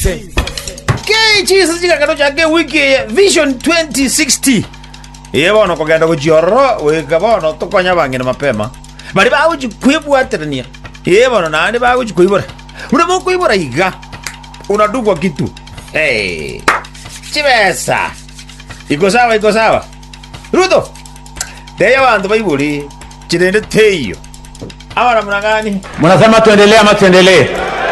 ase kechisa chikakano chake wiki eye vision 2060 iye bono kogenda gochiororo wika bono tokonya bang'ina mapema bari bagochikwibwaterania iye bono naende bagochikoibora una mokoibora iga unadugwa kitu hey. chibesa iko sawa iko sawa ruto teyo bantu baiburi chirende teyo abana munang'ani Mnasema tuendelee ama tuendelee?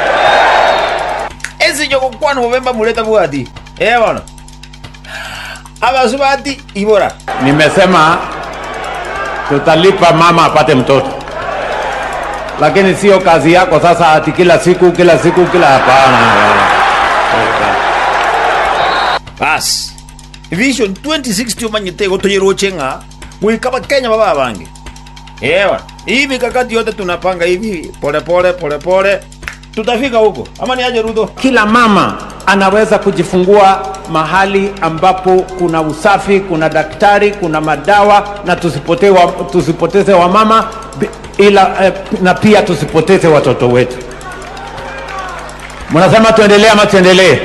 esicho gokwano bobemba muleta bwati iye bono abasu bati ibora Nimesema tutalipa mama apate mtoto, lakini sio kazi yako sasa ati kila siku kila siku kila. Hapana, basi vision 2060 omanyete gotoyeroche ng'a gwikaba kenya baba bange ewa hii mikakati yote tunapanga hivi polepole polepole tutafika huko ama ni aje ruto kila mama anaweza kujifungua mahali ambapo kuna usafi, kuna daktari, kuna madawa, na tusipotee wa, tusipoteze wamama bi- ila eh, na pia tusipoteze watoto wetu. Mnasema tuendelee ama tuendelee?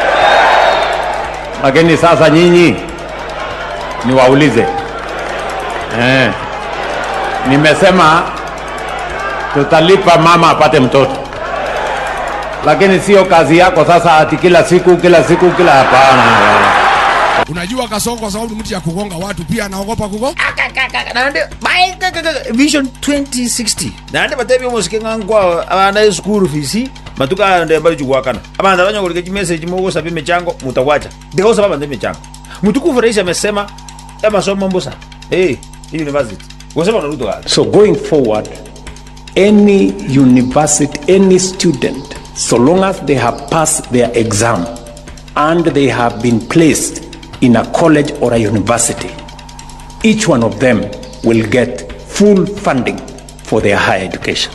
Lakini sasa nyinyi niwaulize eh, nimesema tutalipa mama apate mtoto lakini sio kazi yako sasa ati kila siku kila siku kila. Hapana, unajua kasongo kwa sababu ni mtu ya kugonga watu pia anaogopa kugo nande bai- ka- ka- ka- vision 2060 nande batebi omosike ng'ankwa abana esukuru fisi matuka ande bari chugwakana abana banyogorike chimessage mogosaba emichango mutagwacha ndegosaba bande emichango mutukufu rais amesema amasomo mbusa hey, university gosema naruto gati So going forward, any university, any student, so long as they have passed their exam and they have been placed in a college or a university, each one of them will get full funding for their higher education.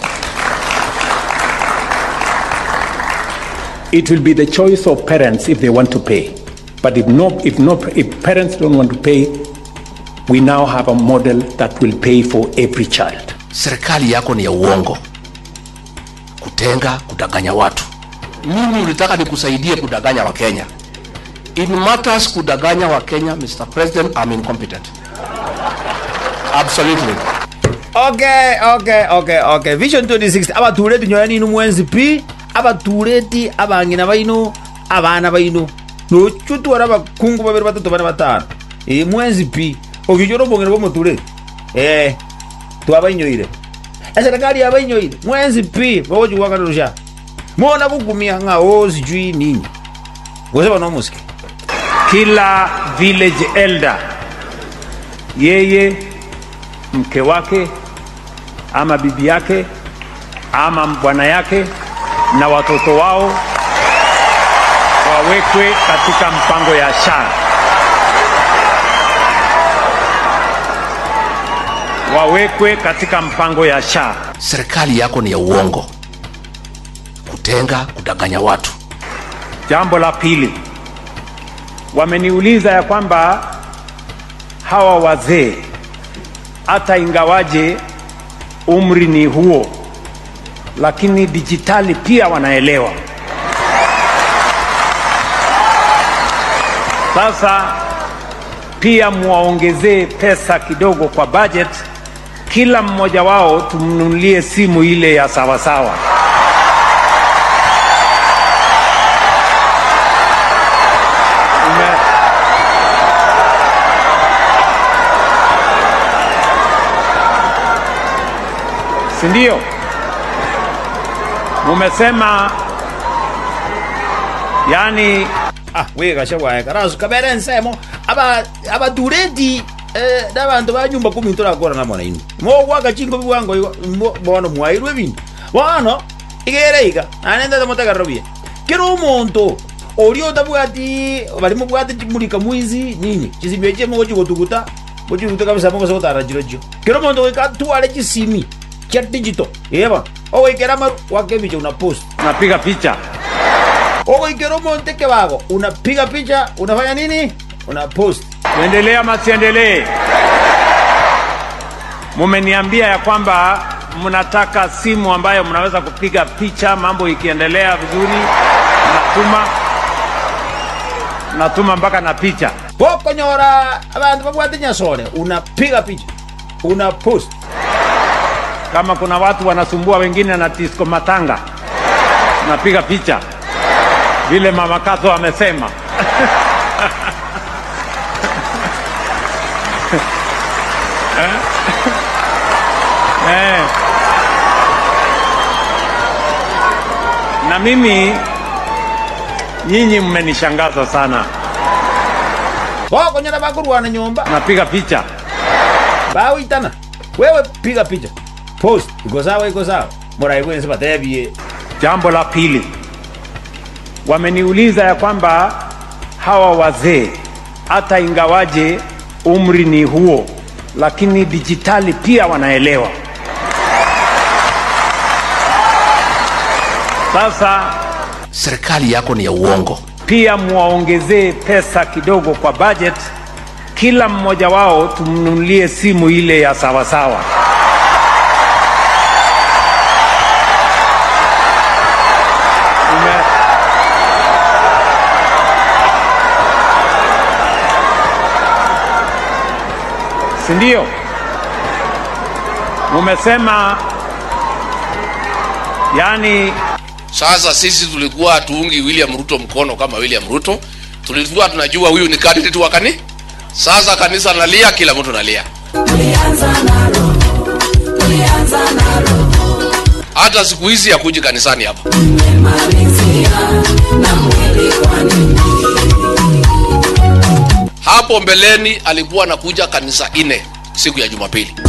It will be the choice of parents if they want to pay. But if no, if no, if parents don't want to pay, we now have a model that will pay for every child. serikali yako ni ya uongo kutenga kudanganya watu mimi ulitaka nikusaidie kudanganya wakenya in matters kudanganya wakenya mr president i'm incompetent absolutely okay okay okay okay vision 2060 abatureti nyoya ninu mwenzi pi abatureti abang'ina baino abana baino nochutwara abakungu babiri batatu bane batano ii mwenzi pi ogichora obong'ina bwa omotureti eh twabainyoire eserikali yabainyoire mwenzi pi bagochigwakanirusha mona gugumia ng'ao sijui nini goseba nomusike kila village elder, yeye mke wake ama bibi yake ama bwana yake na watoto wao wawekwe katika mpango ya SHA, wawekwe katika mpango ya SHA. serikali yako ni ya uongo kutenga kudanganya watu Jambo la pili, wameniuliza ya kwamba hawa wazee hata ingawaje umri ni huo, lakini dijitali pia wanaelewa. Sasa pia muwaongezee pesa kidogo kwa budget, kila mmoja wao tumnunulie simu ile ya sawasawa. Ume- si ndio? Mumesema yani ah wigasha bwaye karasu kabere nsemo aba abatureti eh, n'abantu ba nyumba kumi turakora na mwana inu mo gwaka chingo bwango igo mo- bono mwairwe bintu bono igere iga anenda mutagarobie kero omonto orio otabwati bari mubwate chimulika mwizi nini chisibio chemo gochigotuguta gochiguta kabisa mo gotara chiro chio kero omonto goika tware chisimi kia digital eba ogoikera maru wakebicha una post napiga picha ogoikera omonte kebago unapiga picha unafanya nini una post tuendelee ama siendelee? Mumeniambia ya kwamba mnataka simu ambayo mnaweza kupiga picha mambo ikiendelea vizuri na natuma natuma mpaka na picha pokonyora abantu babwate nyasore unapiga picha una post kama kuna watu wanasumbua wengine na disco matanga napiga picha vile mama Kato amesema eh? Eh. na mimi nyinyi mmenishangaza sana pokonyora bakurwana nyumba napiga picha bawitana wewe piga picha post iko sawa iko sawa morai kwense batebie Jambo la pili, wameniuliza ya kwamba hawa wazee hata ingawaje umri ni huo, lakini dijitali pia wanaelewa. Sasa serikali yako ni ya uongo pia muwaongezee pesa kidogo kwa budget, kila mmoja wao tumnunulie simu ile ya sawasawa. Ume... si ndio? Umesema yani sasa sisi tulikuwa hatuungi william ruto mkono kama william ruto tulikuwa tunajua huyu ni candidate wa kani sasa kanisa nalia kila mtu nalia hata siku hizi hakuji kanisani hapa hapo mbeleni alikuwa anakuja kanisa ine siku ya jumapili